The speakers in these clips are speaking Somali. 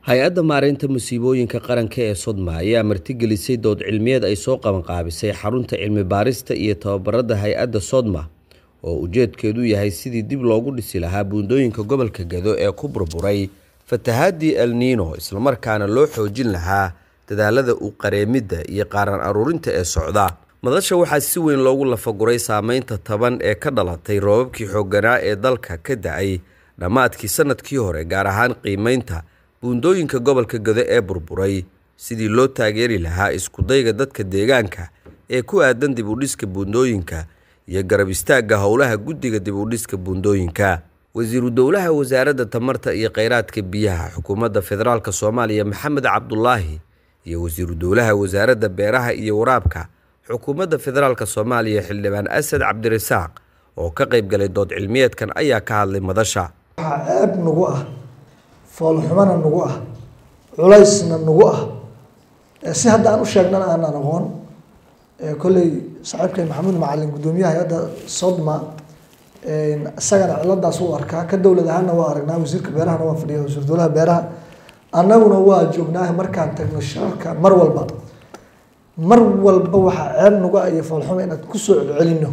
hay-adda maareynta musiibooyinka qaranka ee sodma ayaa martigelisay dood cilmiyeed ay soo qabanqaabisay xarunta cilmi baarista iyo tababarada hay-adda sodma oo ujeedkeedu yahay sidii dib loogu dhisi lahaa buundooyinka gobolka gado ee ku burburay fatahaadii el niino islamarkaana loo xoojin lahaa dadaalada u qareemidda iyo qaaran aruurinta ee socda madasha waxaa si weyn loogu lafaguray saameynta taban ee ka dhalatay roobabkii xoogganaa ee dalka ka da-ay dhammaadkii sanadkii hore gaar ahaan qiimeynta buundooyinka gobolka gado ee burburay sidii loo taageeri lahaa iskudayga dadka deegaanka ee ku aadan dib u dhiska buundooyinka iyo garab istaagga howlaha guddiga dib u dhiska buundooyinka wasiiru dowlaha wasaaradda tamarta iyo kheyraadka biyaha xukuumadda federaalk soomaaliya maxamed cabdulaahi iyo wasiiru dowlaha wasaaradda beeraha iyo waraabka xukuumadda federaalk soomaaliya xildhibaan asad cabdirasaaq oo ka qayb galay dood cilmiyeedkan ayaa ka hadlay madasha waxaa ceeb nagu ah foolxumana nagu ah culaysna nagu ah si hadda aan u sheegnana aanan aqoon kolley saaxiibkay maxamuud macalin guddoomiyaha hay-adda sodma isagana ciladaas u arkaa ka dowlad ahaanna waa aragnaa wasiirka beerahana waa fadhiya wasiir dowlaha beeraha annaguna waa joognaa markaan tagno shirarka mar walba mar walba waxaa ceeb nagu ah iyo foolxuma inaad kusoo celcelino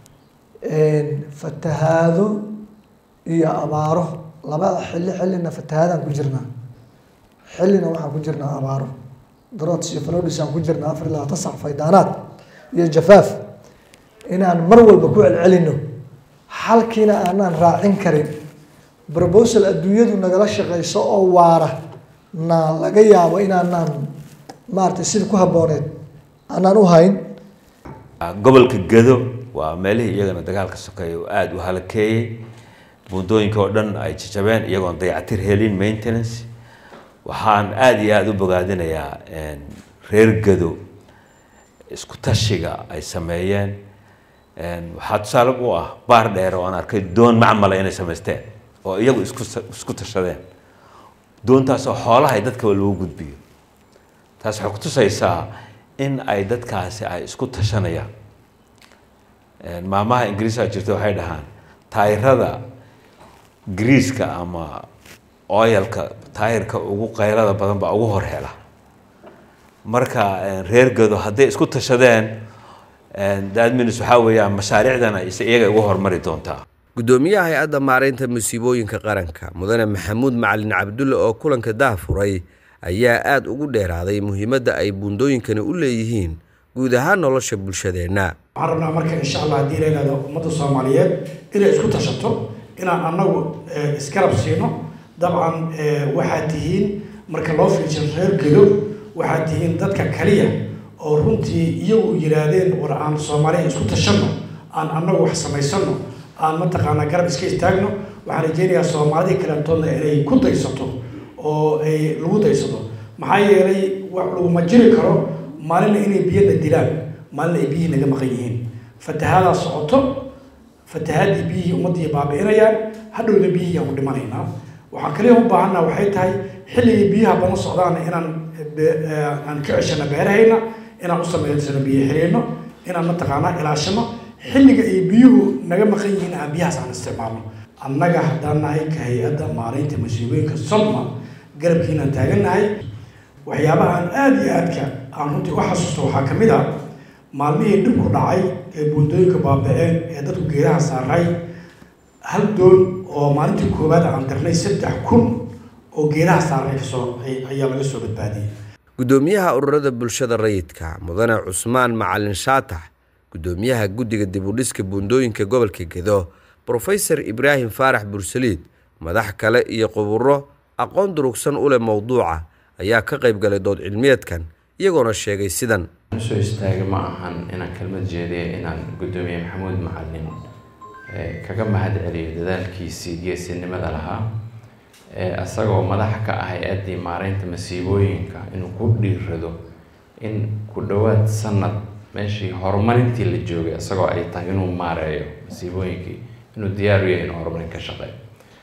fatahaado iyo abaaro labada xilli xillina fatahaadaan ku jirnaa xillina waxaan ku jirnaa abaaro darots iyo falodis aan ku jirnaa afar iyo labaatan sac faydaanaad iyo jafaaf inaan mar walba ku celcelino xalkiina aanaan raacin karin brobosal adduunyadu nagala shaqeyso oo waara na laga yaabo inaanaan maaragtay sida ku habbooneed aanaan u hayn gobolka gado waa meelihii iyagana dagaalka sokeeya oo aada u halakeeyey buundooyinka oo dhan ay jajabeen iyagoon dayacatir helin maintenance waxaan aada iyo aada u bogaadinayaa reer gado isku tashiga ay sameeyeen waxaa tusaale u ah baar dheer oo aan arkay doon macmala inay samaysteen oo iyagu isku isku tashadeen doontaasoo xoolaha ay dadkaba lagu gudbiyo taas waxay kutusaysaa in ay dadkaasi ay isku tashanayaan maamaha ingiriiska jirta waxay dhahaan taayirada griiska ama oyalka taayirka ugu qaylada badan baa ugu hor hela marka reer gado hadday isku tashadeen dadminis waxaa weeyaan mashaariicdana iyaga ugu hormari doontaa guddoomiyaha hay-adda maareynta musiibooyinka qaranka mudane maxamuud macalin cabdulle oo kulanka daafuray ayaa aada ugu dheeraaday muhiimadda ay buundooyinkani u leeyihiin guud ahaan nolosha bulshadeenna waxaan rabnaa marka insha allah haddii la yihahdo ummadda soomaaliyeed inay isku tashato inaan annagu isgarab siino dabcan waxaad tihiin marka loo fiirsho reer gado waxaad tihiin dadka kaliya oo runtii iyagu yihaahdeen war aan soomaaliya isku tashanno aan annagu wax samaysano aan mataqaanaa garab iska istaagno waxaan rajeynayaa soomaalidii kalantoodna inay ku daysato oo ay lagu daysato maxaa yeelay wax laguma jiri karo maalina inay biyana dilaan maalina ay biyihii naga maqan yihiin fatahaadaa socoto fatahaadii biyihii ummaddii baabi'inayaan hadhowna biyihii aan ku dhimanaynaa waxaan kaliya u baahanaa waxay tahay xilligii biyaha badan socdaana inaan aan ka ceshano beerahayna inaan u samaysano biyo xiriirno inaan mataqaanaa ilaashano xilliga ay biyuhu naga maqan yihiin aan biyahaas aan isticmaalno annaga haddaan nahay ka hay-adda maaraynta masiibooyinka sodma garabkiinaan taagannahay waxyaabaha aan aada iyo aadka aan runtii u xasuusto waxaa ka mid a maalmihii dhibku dhacay ee buundooyinka baaba-een ee dadku geedaha saaray hal doon oo maalintii koowaad aan dirnay saddex kun oo geedaha saaray kasoo ayaa laga soo badbaadiyey guddoomiyaha ururada bulshada rayidka mudane cusmaan macalin shaatax guddoomiyaha guddiga dib u dhiska buundooyinka gobolka gedo brofesor ibraahim faarax bursaliid madax kale iyo quburo aqoon durugsan u leh mowduuca ayaa ka qayb galay dood cilmiyeedkan iyagoona sheegay sidan usoo istaaga ma ahan inaan kelmad jeediya inaan guddoomiye maxamuud macalin kaga mahad celiyo dadaalkiisii geesinimada lahaa isagoo madax ka ah hay-addii maareynta masiibooyinka inuu ku dhiirado in ku dhowaad sanad meeshii horumarintii la joogay isagoo ay tahay inuu maareeyo masiibooyinkii inuu diyaar u yahay inuu horumarin ka shaqeeyo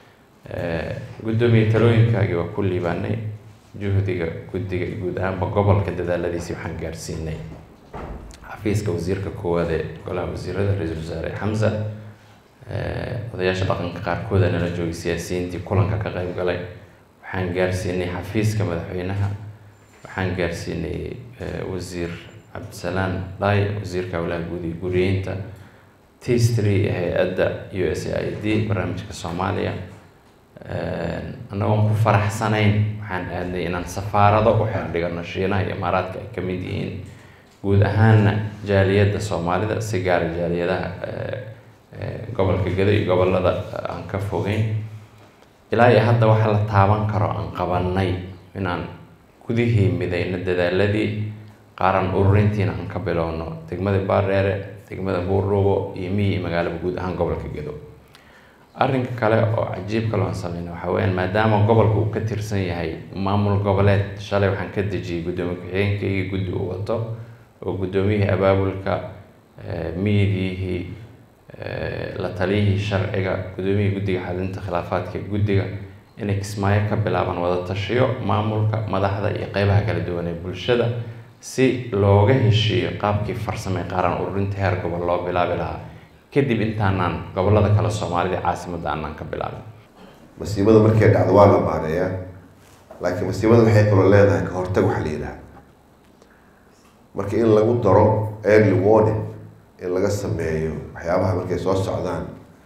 guddoomiye talooyinkaagii waa ku liibaanay juhdiga guddiga guud ahaanba gobolka dadaaladiisii waxaan gaarsiinay xafiiska wasiirka koowaad ee golaha wasiirada ra-iisul wasaare xamsa odayaasha dhaqanka qaarkooda nala joogay siyaasiyiintii kulanka ka qayb galay waxaan gaarsiinay xafiiska madaxweynaha waxaan gaarsiinay wasiir cabdisalaan dhaay wasiirka howlaha guud iyo guriyeynta tastry hay-adda u s a i d barnaamijka soomaaliya annagoon ku faraxsanayn waxaan aadnay inaan safaarado u xerdhigano shiinaha iyo imaaraadka ay ka mid yihiin guud ahaanna jaaliyadda soomaalida si gaara jaaliyadaha gobolka gado iyo gobolada aan ka fogeyn ilaa iyo hadda waxa la taaban karo aan qabanay inaan gudihii midayno dadaaladii qaaran ururintiina aan ka bilowno degmada baardheere degmada buurdhuubo iyo miyi iyo magaalaba guud ahaan gobolka gado arrinka kale oo cajiib kaloo aan sameyna waxaa weyaan maadaama gobolka uu ka tirsan yahay maamul goboleed shalay waxaan ka dejiyey guddoomiye ku-xigeenkaygii guddi uu wato oo guddoomiyihii abaabulka miidiyihii la taliyihii sharciga guddoomiyihii guddiga xalinta khilaafaadka guddiga inay kismaayo ka bilaabaan wada tashiyo maamulka madaxda iyo qeybaha kala duwan ee bulshada si looga heshiiyo qaabkii farsame qaaran ururinta heer gobol loo bilaabi lahaa kadib intaanaan gobolada kale soomaalida caasimadda aanaan ka bilaabin masiibada markay dhacdo waa la maareeyaa laakiin masiibada waxay kaloo leedahay ka hortag waxa la yidhaha marka in lagu daro early warning in laga sameeyo waxyaabaha markay soo socdaan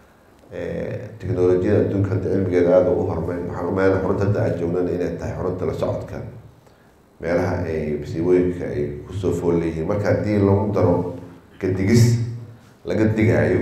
technolojiyada adduunka hadda cilmigeeda aada u hormay waxaan umeena xurunta hadda aad joognana inay tahay xurunta la socodka meelaha ay masiibooyinka ay kusoo fool leeyihiin marka haddii lagu daro kadigis laga digaayo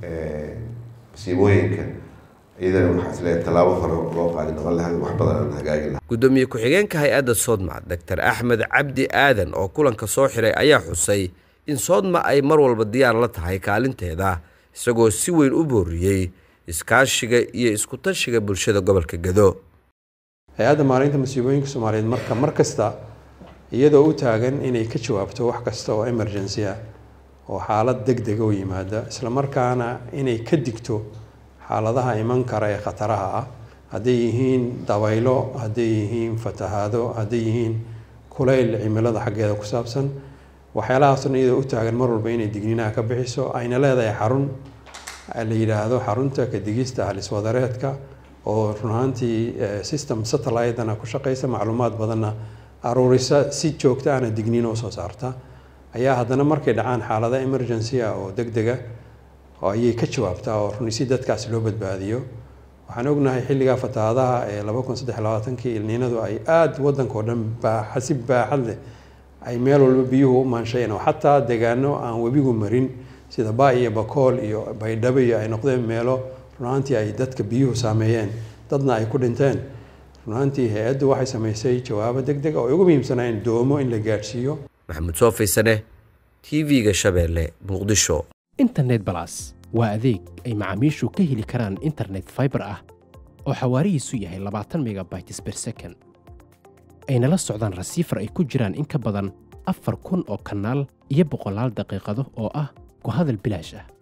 masiibooyinka iyadana waxaa isleeyahay tallaabo hore loo qaadi noqon lahaa wax badan aan hagaagi lahaa gudoomiye ku-xigeenka hay-adda soodma doctor axmed cabdi aadan oo kulanka soo xiray ayaa xusay in soodma ay mar walba diyaar la tahay kaalinteeda isagoo si weyn u booriyey iskaashiga iyo isku-tashiga bulshada gobolka gado hay-adda maareynta masiibooyinka soomaaliyeed marka mar kasta iyadoo u taagan inay ka jawaabto wax kasta oo emergency ah oo xaalad deg dega u yimaada islamarkaana inay ka digto xaaladaha iman kara ee khataraha ah hadday yihiin dabaylo hadday yihiin fatahaado hadday yihiin kulayl cimilada xaggeeda ku saabsan waxyaalahaasna iyadoo u taagan mar walba inay digniinaha ka bixiso ayna leedahay xarun la yidhaahdo xarunta kadigista haliswadareedka oo run ahaantii system satellitena ku shaqeysa macluumaad badanna aruurisa si joogta ana digniina usoo saarta ayaa haddana markay dhacaan xaalada emergency ah oo deg dega oo ayay ka jawaabtaa oo runi si dadkaasi loo badbaadiyo waxaan ognahay xilligaa fatahaadaha ee laba kun saddex labaatankii ilniinadu ay aada waddanka oo dhan baaxasi baaxad leh ay meel walba biyuhu u maanshayeen oo xataa deegaano aan webigu marin sida ba iyo bakool iyo baydhabo iyo ay noqdeen meelo runaantii ay dadka biyuhu saameeyeen dadna ay ku dhinteen runaantii hay-addu waxay samaysay jawaabo deg deg oo ay ugu muhiimsanayeen doomo in la gaadhsiiyo maxamuud soo faysane t v-ga shabeelle muqdisho internet balas waa adeeg ay macaamiishu ka heli karaan internet faibar ah oo xawaarihiisu yahay labaatan megabytes ber second ayna la socdaan rasiifar ay ku jiraan in ka badan afar kun oo kanaal iyo boqolaal daqiiqado oo ah ku hadal bilaash ah